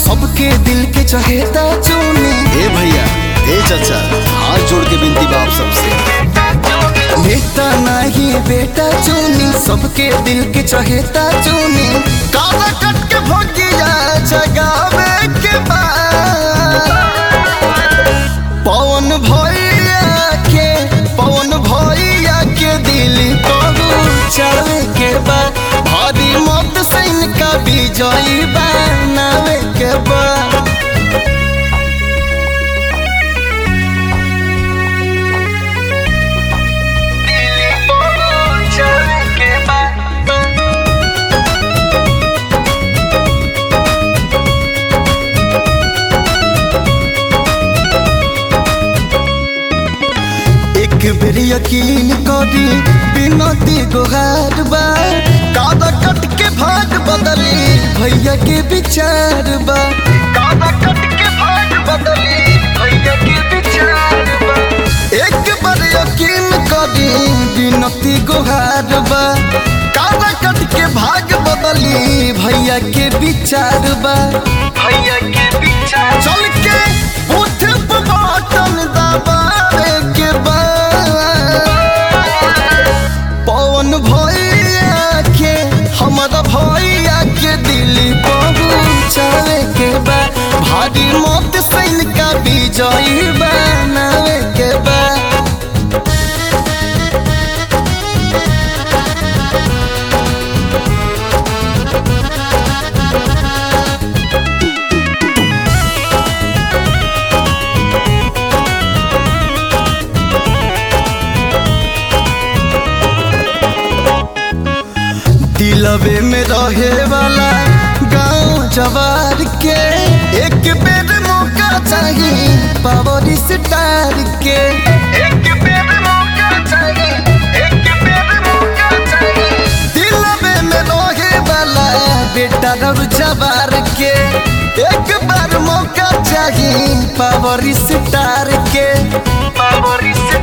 सबके दिल के चहेता चुनी ए भैया ए चाचा हाथ जोड़ के विनती बा आप सबसे नेता नहीं बेटा चुनी सबके दिल के चहेता चुनी काला कट के भोगिया जगावे के बाद पवन भैया के पवन भैया के दिल चढ़े के बाद भारी मत से इनका विजयी बनावे के बाद एक बेर यकीन करी बिनती गोहार बा कादा कट के भाग बदली भैया के विचार बा कादा कट के भाग बदली भैया के विचार बा एक बार यकीन करी बिनती गोहार बा कादा कट के भाग बदली भैया के विचार बा भैया के विचार चल के उठ बटन दबावे के बाद पवन भैया के हमारा भैया के दिल पहुँचावे के बाद भारी मत सैन का विजयी बनावे के बाद दिलवे में रहे वाला गांव जवार के एक बेर मौका चाहिए पावर स्टार के एक बेर मौका चाहिए एक बेर मौका चाहिए दिलवे में रहे वाला बेटा रब जवार के एक बार मौका चाहिए पावर स्टार के पावर